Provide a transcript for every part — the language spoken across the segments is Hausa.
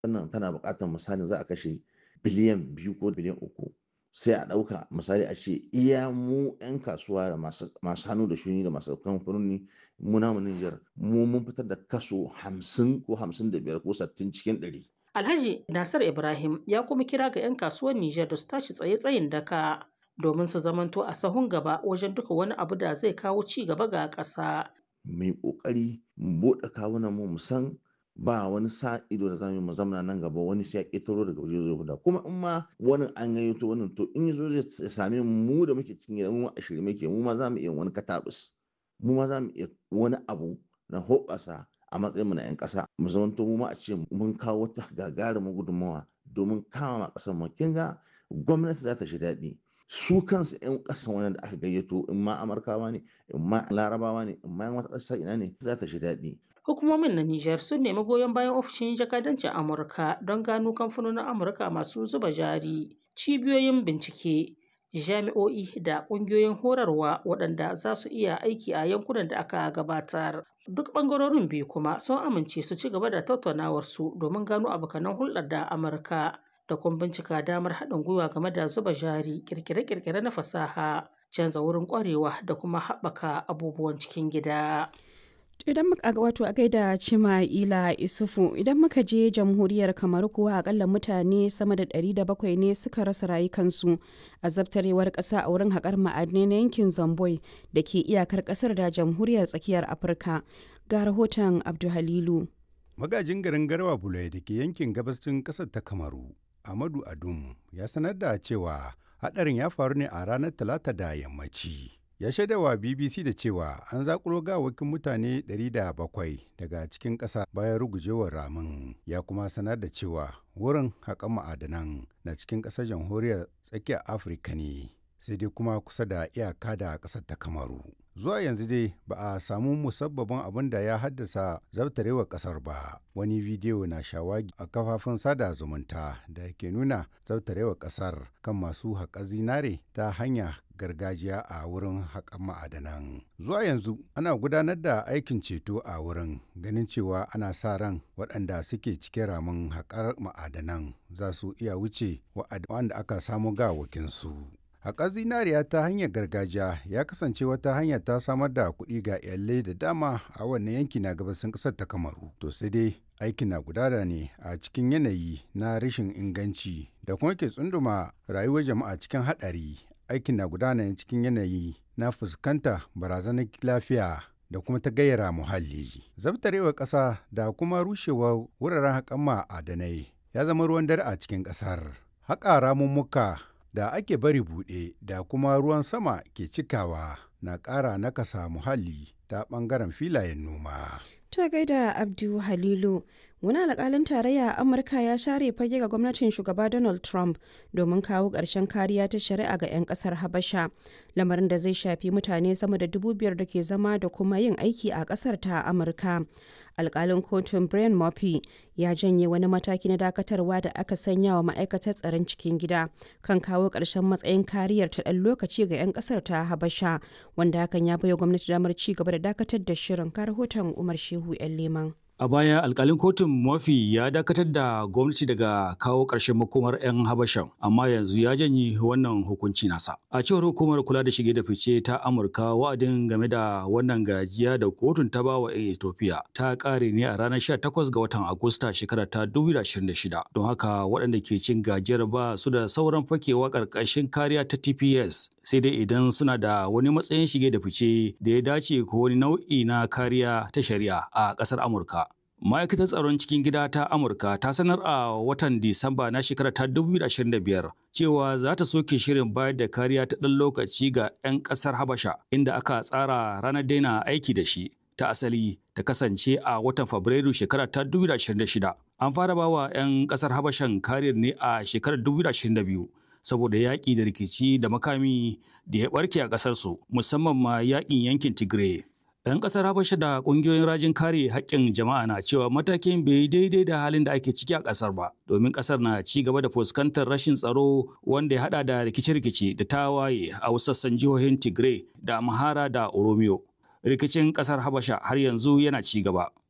sannan tana buƙatar misali za a kashe biliyan biyu ko biliyan uku sai a ɗauka misali a ce iya mu 'yan kasuwa da masu hannu da shuni da masu kamfanoni mu namu Nijar mu mun fitar da kaso hamsin ko hamsin da biyar ko sattin cikin ɗari. Alhaji Nasir Ibrahim ya kuma kira ga 'yan kasuwar Nijar da su tashi tsaye tsayin daka domin su zamanto a sahun gaba wajen duka wani abu da zai kawo ci gaba ga ƙasa. Mai ƙoƙari mu buɗe kawunan mu san ba wani sa ido da zamu mu zamana nan gaba wani sai ya ƙetaro daga waje zai guda kuma in ma wani an gayyato wannan to in yazo zai same mu da muke cikin gida mu a shirye muke mu ma zamu iya wani katabus mu ma zamu iya wani abu na hoɓasa a matsayin mu na 'yan ƙasa mu zamanto mu ma a ce mun kawo wata gagarumin gudunmawa domin kama ƙasar mu kin ga gwamnati za ta shi daɗi su kansu 'yan ƙasan wani da aka gayyato in ma amurkawa ne in ma larabawa ne in ma yan wata ƙasa ina ne za ta shi daɗi Hukumomin na Nijar sun nemi goyon bayan ofishin jakadancin Amurka don gano kamfanonin Amurka masu zuba jari, cibiyoyin bincike, jami'o'i da ƙungiyoyin horarwa waɗanda za su iya aiki a yankunan da aka gabatar. Duk ɓangarorin biyu kuma sun amince su ci gaba da tattaunawarsu domin gano abokanan hulɗar da Amurka da kuma bincika damar haɗin gwiwa game da zuba jari, ƙirƙire-ƙirƙire na fasaha, canza wurin ƙwarewa da kuma haɓaka abubuwan cikin gida. idan muka wato a gaida cima ila isufu idan muka je jamhuriyar kamar kuwa akalla mutane sama da 700 ne suka rasa rayukansu a zabtarewar kasa a wurin haƙar ma'adinai na yankin zamboi da ke iyakar ƙasar da jamhuriyar tsakiyar afirka ga rahoton abduhalilu magajin garin garwa bulai da ke yankin gabashin ƙasar ta kamaru amadu adum ya sanar da cewa haɗarin ya faru ne a ranar talata da yammaci ya shaidawa bbc da cewa an zakulo gawakin mutane 700 daga cikin ƙasa bayan rugujewar ramin ya kuma sanar da cewa wurin haƙan ma'adanan na cikin ƙasar jamhuriyar tsakiyar afirka ne sai dai kuma kusa da iyaka da ƙasar ta kamaru zuwa yanzu dai ba a samu musabbabin abin da ya haddasa zabtarewar ƙasar ba wani bidiyo na shawagi a kafafun sada zumunta da ke nuna zabtarewar ƙasar kan masu haƙa zinare ta hanya gargajiya a wurin haƙan ma'adanan. Zuwa yanzu ana gudanar da aikin ceto a wurin ganin cewa ana sa ran waɗanda suke cikin ramin haƙar ma'adanan za su iya wuce waɗanda aka samu gawakinsu. Haƙar zinariya ta hanyar gargajiya ya kasance wata hanya ta samar da kuɗi ga iyalai da dama a wannan yanki na gabasin ƙasar ta Kamaru. To sai dai aikin na gudana ne a cikin yanayi na rashin inganci da kuma ke tsunduma rayuwar jama'a cikin haɗari aikin na gudana cikin yanayi na fuskanta barazanar lafiya da kuma ta gayyara muhalli. Zabtarewar ƙasa da kuma rushewar wuraren haƙan ma'adanai ya zama ruwan dare a cikin ƙasar. Haƙa ramummuka da ake bari buɗe da kuma ruwan sama ke cikawa na ƙara nakasa muhalli ta ɓangaren filayen noma. Ta gaida Abdu Halilu, wani alƙalin tarayya a Amurka ya share fage ga gwamnatin shugaba Donald Trump domin kawo ƙarshen kariya ta shari'a ga 'yan ƙasar Habasha, lamarin da zai shafi mutane sama da dubu biyar da ke zama da kuma yin aiki a ƙasar ta Amurka. Alƙalin kotun Brian Murphy ya janye wani mataki na dakatarwa da aka sanya wa ma'aikatar tsaron cikin gida kan kawo ƙarshen matsayin kariyar ta ɗan lokaci ga 'yan ƙasar ta Habasha, wanda hakan ya baiwa gwamnati damar ci gaba da dakatar da shirin ka rahoton Umar Shehu 'yan Leman. A baya alkalin kotun Murphy ya dakatar da gwamnati daga kawo ƙarshen makomar 'yan Habashan, amma yanzu ya janye wannan hukunci nasa. A cewar hukumar kula da shige da fice ta Amurka wa'adin game da wannan gajiya da kotun ta bawa 'yan Ethiopia ta ƙare ne a ranar 18 ga watan Agusta shekarar ta 2026. Don haka waɗanda ke cin gajiyar ba su da sauran fakewa ƙarƙashin kariya ta TPS sai dai idan suna da wani matsayin shige da fice da ya dace ko wani nau'i na kariya ta shari'a a ƙasar Amurka. Ma'aikatar tsaron cikin gida ta Amurka ta sanar a watan Disamba na shekarar ta 2025 cewa za ta soke shirin bayar da kariya ta ɗan lokaci ga 'yan ƙasar Habasha inda aka tsara ranar daina aiki da shi ta asali ta kasance a watan Fabrairu shekarar ta 2026. An fara bawa 'yan ƙasar Habashan kariyar ne a shekarar 2022. saboda yaƙi da rikici da makami da ya ɓarke a ƙasarsu musamman ma yaƙin yankin Tigray. 'Yan ƙasar Habasha da ƙungiyoyin rajin kare haƙƙin jama'a na cewa matakin bai daidai da halin da ake ciki a ƙasar ba, domin ƙasar na ci gaba da fuskantar rashin tsaro wanda ya haɗa da rikice-rikice da tawaye a wasu sassan jihohin Tigray da Amhara da Oromiyo. Rikicin ƙasar Habasha har yanzu yana ci gaba.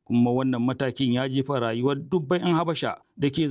kuma wannan matakin ya jefa rayuwar dubban 'yan habasha da ke